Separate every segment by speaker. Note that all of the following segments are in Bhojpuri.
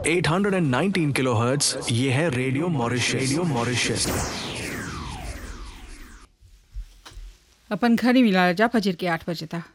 Speaker 1: 819 किलोहर्ट्ज ये है रेडियो मॉरिशस रेडियो मॉरिशस
Speaker 2: अपन घड़ी मिला जा फजर के आठ बजे तक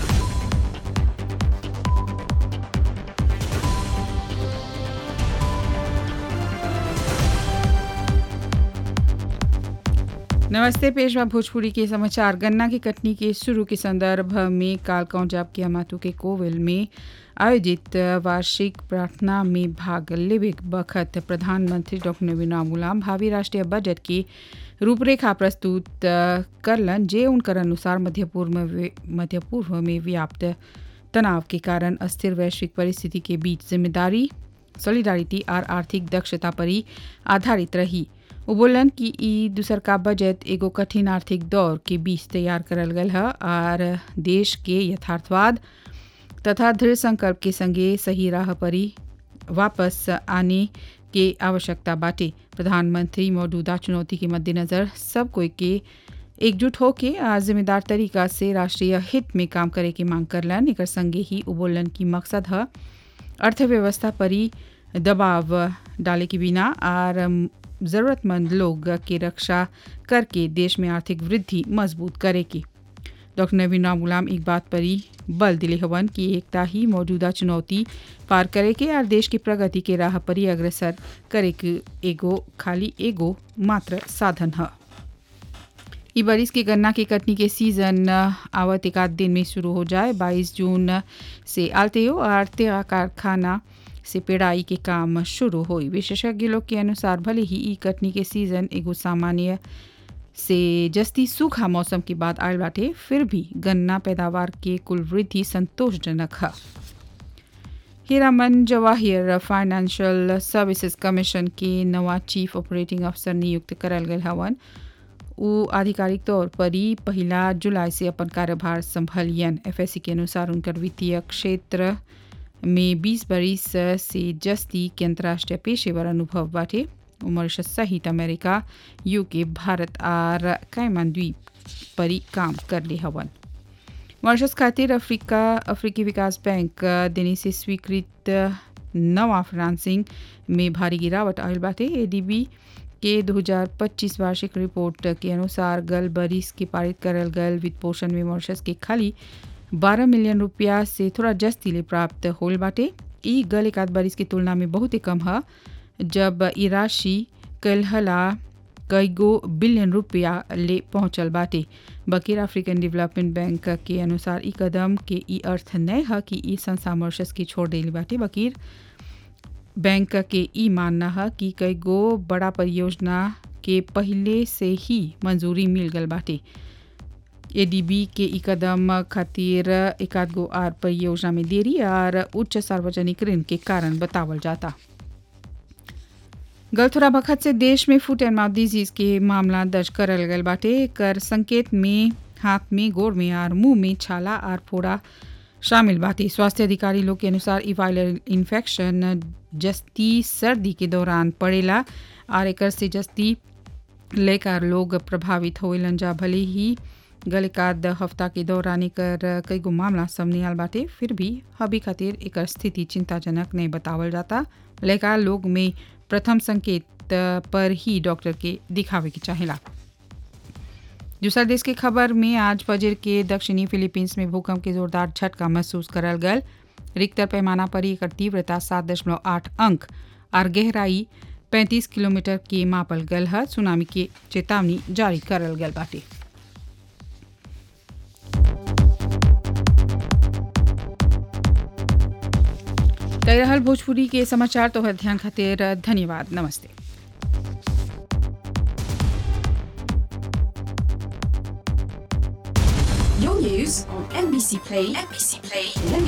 Speaker 2: नमस्ते पेशवा भोजपुरी के समाचार गन्ना की कटनी के शुरू के संदर्भ में काल कौजाब के अमातु के कोविल में आयोजित वार्षिक प्रार्थना में भाग लेवे बखत प्रधानमंत्री डॉक्टर नवीन गुलाम भावी राष्ट्रीय बजट की रूपरेखा प्रस्तुत करलन जे उनकर अनुसार मध्य पूर्व में मध्य पूर्व में व्याप्त तनाव के कारण अस्थिर वैश्विक परिस्थिति के बीच जिम्मेदारी सॉलिडारिटी और आर्थिक दक्षता पर ही आधारित रही वो बोलन कि ई दूसर का बजट एगो कठिन आर्थिक दौर के बीच तैयार करल गल है और देश के यथार्थवाद तथा दृढ़ संकल्प के संगे सही राह पर ही वापस आने के आवश्यकता बाटे प्रधानमंत्री मौजूदा चुनौती के मद्देनज़र सब कोई के एकजुट होके आ जिम्मेदार तरीका से राष्ट्रीय हित में काम करे के मांग करलन एक संगे ही उबोलन की मकसद है अर्थव्यवस्था पर ही दबाव डाले के बिना और ज़रूरतमंद लोग की रक्षा करके देश में आर्थिक वृद्धि मजबूत करेगी डॉक्टर नवीन राम गुलाम एक बात पर ही बल दिले हवन कि एकता ही मौजूदा चुनौती पार करे के और देश की प्रगति के राह पर ही अग्रसर करे के एगो खाली एगो मात्र साधन है ई बरिस के गन्ना की कटनी के सीजन आवत एक आध दिन में शुरू हो जाए 22 जून से आलतेयो और तेरा कारखाना से पेड़ाई के काम शुरू हुई विशेषज्ञ लोग के अनुसार भले ही ई कटनी के सीजन एगो सामान्य से जस्ती सूखा मौसम के बाद आयल बाटे फिर भी गन्ना पैदावार के कुल वृद्धि संतोषजनक है Hiraman Jawahir financial services commission के नवा चीफ ऑपरेटिंग अफसर नियुक्त करल गए हवन वो आधिकारिक तौर पर ही पहला जुलाई से अपन कार्यभार संभलियन एफएससी के अनुसार उनकर वित्तीय क्षेत्र में 20 बरिस से जस्ती के अंतर्राष्ट्रीय पेशेवर अनुभव बाटे मॉरिशस सहित अमेरिका यूके भारत और कैमन द्वीप पर काम कर ले हवन मॉरिशस खातिर अफ्रीका अफ्रीकी विकास बैंक देने से स्वीकृत नवा फाइनेंसिंग में भारी गिरावट आयल बाटे एडीबी के 2025 वार्षिक रिपोर्ट के अनुसार गल बरिस के पारित करल गल वित्त पोषण में मॉरिशस के खाली 12 मिलियन रुपया से थोड़ा जस्ती ले प्राप्त होल बाटे ई गल एक आध बरिस की तुलना में बहुत ही कम है जब ई राशि कलहला कईगो बिलियन रुपया ले पहुंचल बाटे बकीर अफ्रीकन डेवलपमेंट बैंक के अनुसार ई कदम के ई अर्थ नहीं है कि ई संस्था मॉरिशस की छोड़ देली बाटे बकीर बैंक के ई मानना है कि कई गो बड़ा परियोजना के पहले से ही मंजूरी मिल गल बाटे एडीबी के ई कदम खातिर एकाध गो आर परियोजना में देरी और उच्च सार्वजनिक ऋण के कारण बतावल जाता गल थोड़ा बखत से देश में फुट एंड माउथ डिजीज के मामला दर्ज करल गल बाटे कर संकेत में हाथ में गोड़ में और मुंह में छाला और फोड़ा शामिल बाटे स्वास्थ्य अधिकारी लोग के अनुसार ई वायरल इन्फेक्शन जस्ती सर्दी के दौरान पड़ेला और एक से जस्ती लेकर लोग प्रभावित होलन जा भले ही गल एकाध हफ्ता के दौरान एकर कई गो मामला सामने आल बाटे फिर भी हबी खातिर एक स्थिति चिंताजनक नहीं बतावल जाता लेकर लोग में प्रथम संकेत पर ही डॉक्टर के दिखावे के चाहेला दूसरा देश की खबर में आज फजर के दक्षिणी फिलीपींस में भूकंप के जोरदार झटका महसूस करल गल रिक्टर पैमाना पर एकर तीव्रता सात दशमलव आठ अंक और गहराई पैंतीस किलोमीटर के मापल गल है सुनामी के चेतावनी जारी करल गल बाटे तय रहल भोजपुरी के समाचार तो ध्यान खातिर धन्यवाद नमस्ते
Speaker 3: Your news on NBC Play, NBC Play,